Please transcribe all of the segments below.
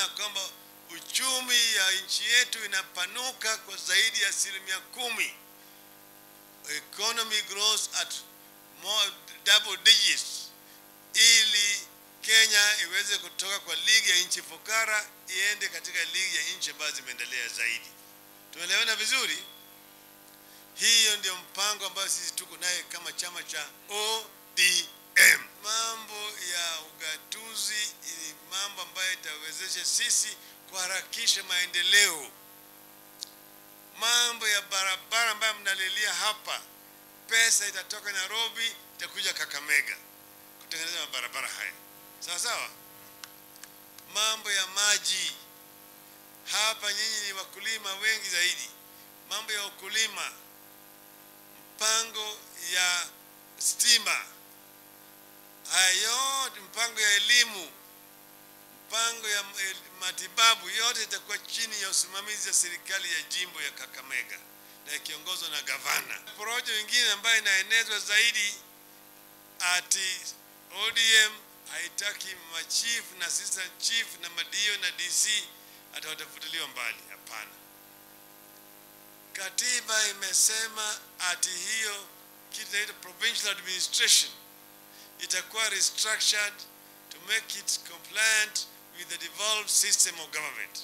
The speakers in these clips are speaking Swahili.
tunaona kwamba uchumi ya nchi yetu inapanuka kwa zaidi ya asilimia kumi. Economy grows at more double digits, ili Kenya iweze kutoka kwa ligi ya nchi fukara iende katika ligi ya nchi ambazo zimeendelea zaidi. Tumeelewana vizuri? Hiyo ndio mpango ambayo sisi tuko naye kama chama cha ODM. Mambo ya ugatuzi ni mambo ambayo itawezesha sisi kuharakisha maendeleo. Mambo ya barabara ambayo mnalilia hapa, pesa itatoka Nairobi itakuja Kakamega kutengeneza mabarabara haya, sawa sawa. Mambo ya maji hapa, nyinyi ni wakulima wengi zaidi. Mambo ya ukulima, mpango ya stima, haya yote, mpango ya elimu, mpango ya el- matibabu, yote itakuwa chini ya usimamizi wa serikali ya jimbo ya Kakamega na ikiongozwa na gavana. Porojo nyingine ambayo inaenezwa zaidi ati ODM haitaki machief na assistant chief na madio na DC ata watafutiliwa mbali. Hapana, katiba imesema ati hiyo kitu inaitwa provincial administration itakuwa restructured to make it compliant with the devolved system of government.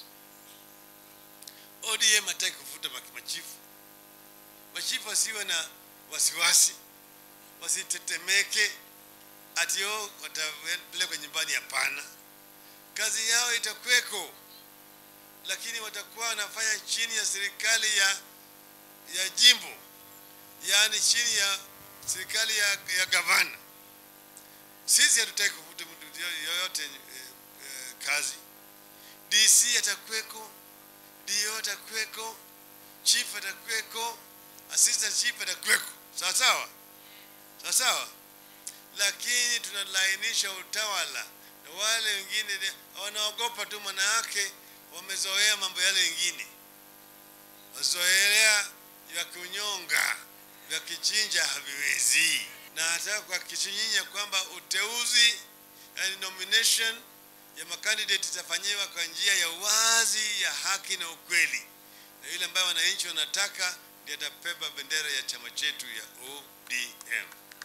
ODM hataki kufuta ma- machifu. Machifu wasiwe na wasiwasi, wasitetemeke ati oh, watapelekwa nyumbani. Hapana, kazi yao itakweko, lakini watakuwa wanafanya chini ya serikali ya, ya jimbo, yaani chini ya serikali ya, ya gavana. Sisi hatutaki kufuta mtu yoyote eh, eh, kazi. DC atakweko, dio atakweko, chief atakweko, assistant chief atakweko, sawa sawa sawa sawa, lakini tunalainisha utawala na wale wengine ni- wanaogopa tu, manayake wamezoea mambo yale mengine, wazoelea vya kunyonga vya kichinja haviwezi, na nataka kuhakikisha nyinyi ya kwamba uteuzi yani nomination ya makandidate itafanyiwa kwa njia ya uwazi, ya haki na ukweli, na yule ambaye wananchi wanataka ndiye atapepa bendera ya chama chetu ya ODM,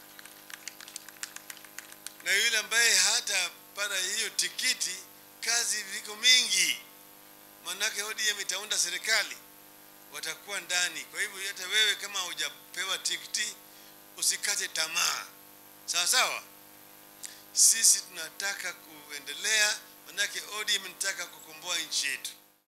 na yule ambaye hatapata hiyo tikiti, kazi viko mingi, manake ODM itaunda serikali, watakuwa ndani. Kwa hivyo hata wewe kama hujapewa tikiti usikate tamaa, sawa sawa. Sisi tunataka kuendelea, manake ODM inataka kukomboa nchi yetu.